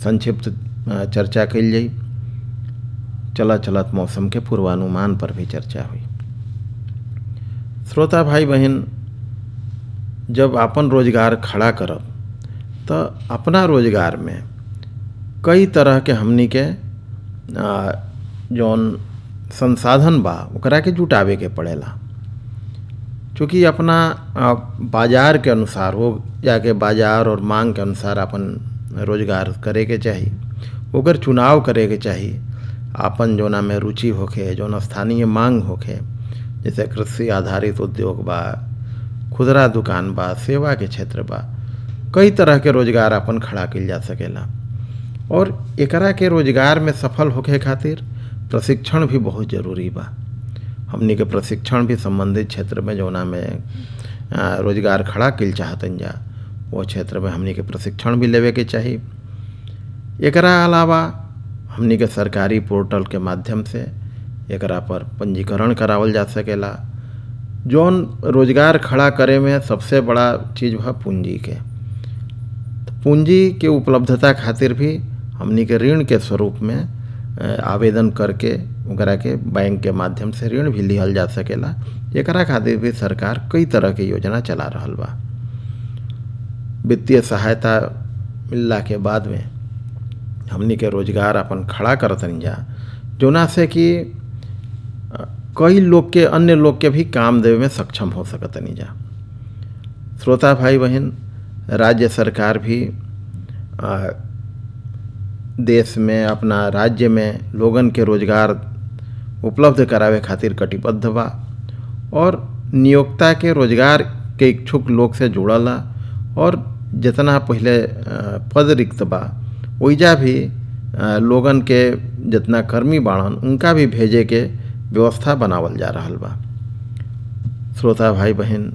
संक्षिप्त अ, चर्चा कल जाई चलत चलत मौसम के पूर्वानुमान पर भी चर्चा हुई श्रोता भाई बहन जब अपन रोजगार खड़ा करब तो अपना रोजगार में कई तरह के हमनी के आ, जौन संसाधन बा ओकरा के जुटावे के पड़ेला चूँकि अपना आ, बाजार के अनुसार हो जाके बाजार और मांग के अनुसार अपन रोजगार करे के चाही ओकर चुनाव करे के चाही आपन जोना में रुचि होखे जौन स्थानीय मांग होखे जैसे कृषि आधारित उद्योग बा खुदरा दुकान बा सेवा के क्षेत्र बा कई तरह के रोजगार अपन खड़ा कइल जा सकेला और एकरा के रोजगार में सफल होखे खातिर प्रशिक्षण भी बहुत जरूरी बा हमनी के प्रशिक्षण भी संबंधित क्षेत्र में जौना में आ, रोजगार खड़ा कइल चाहतन जा वो क्षेत्र में हमनी के प्रशिक्षण भी लेवे के चाही एकरा अलावा हमनी के सरकारी पोर्टल के माध्यम से एकरा पर पंजीकरण करावल जा सकेला जौन रोजगार खड़ा करे में सबसे बड़ा चीज़ बा पूंजी के तो पूंजी के उपलब्धता खातिर भी हमनी के ऋण के स्वरूप में अ, आवेदन करके ओकरा के बैंक के माध्यम से ऋण भी लिहल जा सकेला एकरा खातिर भी सरकार कई तरह के योजना चला रहल बा वित्तीय सहायता मिलला के बाद में हमनी के रोजगार अपन खड़ा करतनी जा जोना से कि अ, कई लोग के अन्य लोग के भी काम देवे में सक्षम हो सकतनी जा श्रोता भाई बहन राज्य सरकार भी अ, देश में अपना राज्य में लोगन के रोजगार उपलब्ध करावे खातिर कटिबद्ध बा और नियोक्ता के रोजगार के इच्छुक लोग से जुड़ला और जितना पहले अ, पद रिक्त बा ओइजा भी अ, लोगन के जितना कर्मी बाड़न उनका भी भेजे के व्यवस्था बनावल जा रहल बा श्रोता भाई बहन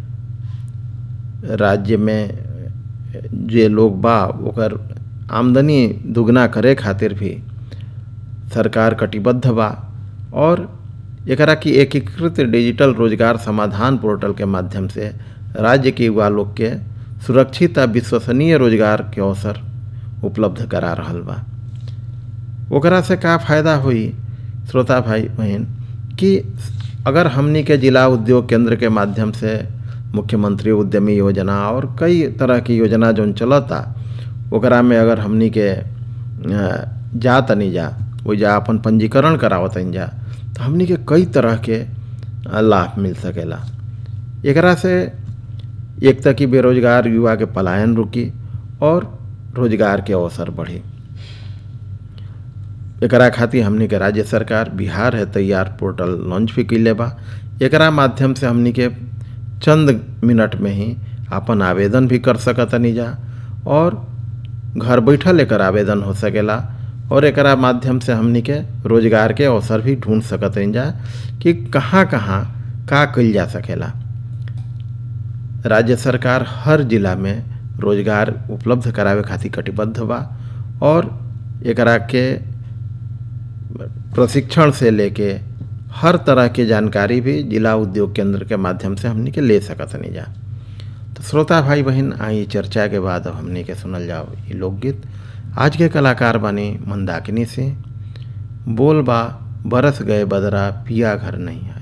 राज्य में जे लोग बा ओकर आमदनी दुगना करे खातिर भी सरकार कटिबद्ध बा और एकरा की एकीकृत डिजिटल रोजगार समाधान पोर्टल के माध्यम से राज्य के युवा लोग के सुरक्षित आ विश्वसनीय रोजगार के अवसर उपलब्ध करा रहल बा ओकरा से का फायदा हुई श्रोता भाई बहन कि अगर हमनी के जिला उद्योग केंद्र के माध्यम से मुख्यमंत्री उद्यमी योजना और कई तरह की योजना जौन चलता ओकरा में अगर हमनी के अ, जा तनी जा वो जा अपन पंजीकरण करावतनी जा तो हमनी के कई तरह के अ, लाभ मिल सकेला एकरा से एक तक कि बेरोजगार युवा के पलायन रुकी और रोजगार के अवसर बढ़ी एकरा खातिर हमनी के राज्य सरकार बिहार है तैयार पोर्टल लॉन्च भी कैले बा एकरा माध्यम से हमनी के चंद मिनट में ही अपन आवेदन भी कर सकतनी जा और घर बैठल एकर आवेदन हो सकेला और एकरा माध्यम से हमनी के रोजगार के अवसर भी ढूंढ सकतनी जा कि कहाँ कहाँ का कइल जा सकेला राज्य सरकार हर जिला में रोजगार उपलब्ध करावे खातिर कटिबद्ध बा और एकरा के प्रशिक्षण से लेके हर तरह की जानकारी भी जिला उद्योग केंद्र के माध्यम से हमनी के ले सकतनी जा तो श्रोता भाई बहन आई चर्चा के बाद अब हमनी के सुनल जाओ ये लोकगीत आज के कलाकार बने मंदाकिनी से बोल बा बरस गए बदरा पिया घर नहीं है